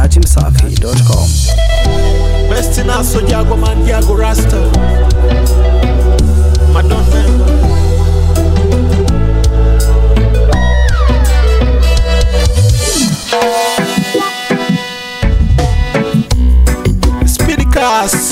dachimsafi.com. Best in us, so Jago man, Jago Rasta. Madon member. Speedy class.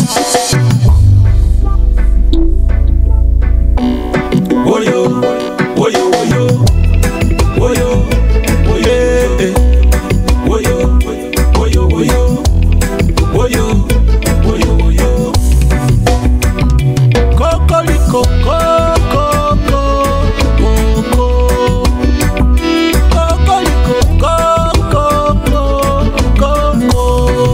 Woyo, woyo, woyo, woyo, woyo, eh. woyo, woyo, woyo, woyo, woyo, woyo. Kokoliko, koko, koko. Kokoliko, koko, koko.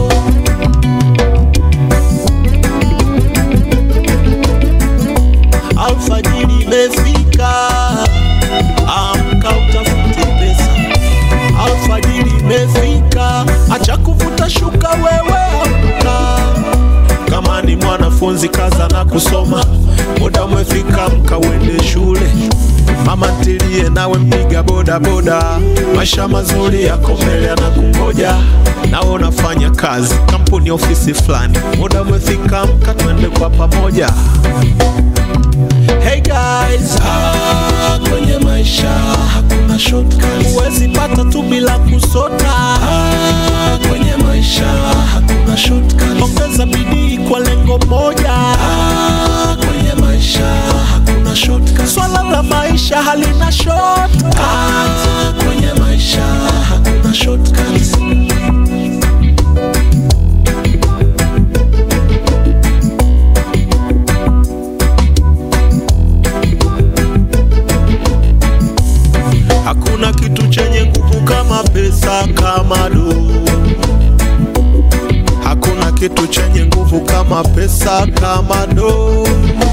Alfajiri imefika, amka utafute pesa. Alfajiri imefika, acha kuvuta shuka wewe, amka. Kama ni mwanafunzi kaza na kusoma, muda umefika, amka uende shule. Mama ntilie nawe mpiga boda boda, maisha mazuri yako mbele yanakungoja. Nawe unafanya kazi kampuni, ofisi fulani, muda umefika, amka twende kwa pamoja. Hey guys, ah, kwenye maisha hakuna shortcuts. Huwezi pata tu bila kusota. Ah, kwenye maisha hakuna shortcuts. Ongeza bidii kwa lengo moja. Ah, kwenye maisha hakuna shortcuts. Swala la maisha halina shortcuts. Ah, kwenye maisha hakuna shortcuts. Hakuna kitu chenye nguvu kama pesa, kama do. Hakuna kitu chenye nguvu kama pesa, kama do.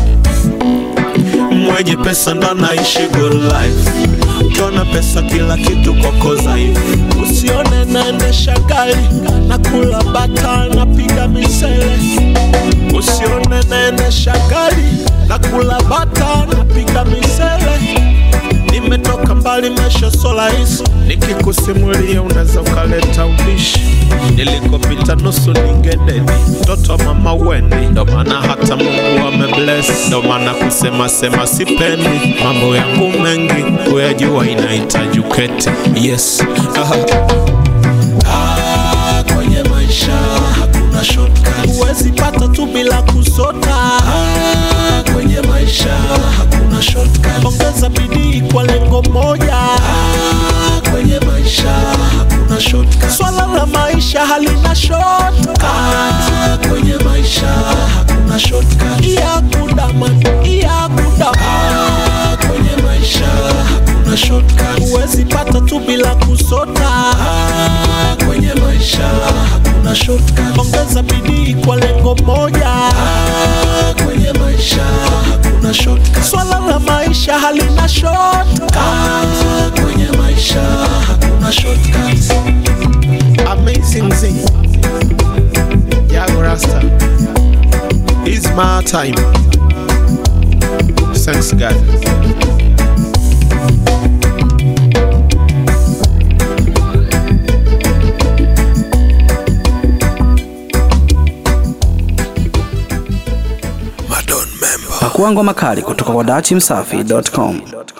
Mwenye pesa ndo anaishi good life. Ukiona pesa kila kitu kokoza hivi. Usione naendesha gari na kula bata napiga misele. Usione naendesha gari na kula bata napiga misele. Nimetoka mbali, maisha so rahisi, nikikusimulia unaweza ukaleta ubishi. Nilikopita nusu ningededi, mtoto wa mama weni, ndo maana hata Mungu amebless, ndo maana kusema sema sipendi. Mambo yangu mengi kuyajua inahitaji uketi. Yes. Aha. Ah, kwenye maisha hakuna shortcuts. Huwezi pata tu bila kusota. Ah, kwenye maisha hakuna shortcuts. Ongeza bidii kwa lengo moja. Ah, kwenye maisha hakuna shortcuts. Swala la maisha halina shortcuts. Ah, kwenye maisha hakuna shortcuts. Iya kudama, iya kudama. Ah, kwenye maisha hakuna shortcuts. Huwezi pata tu bila kusota. Ah, kwenye maisha hakuna shortcuts. Ongeza bidii kwa lengo moja. Ah, kwenye maisha hakuna shortcuts. Swala la maisha halina shortcuts. Ah, kwenye maisha hakuna shortcuts. Amazing thing. Yago Rasta. It's my time. Thanks God. Pakua ngoma kali kutoka kwa dachimsafi.com.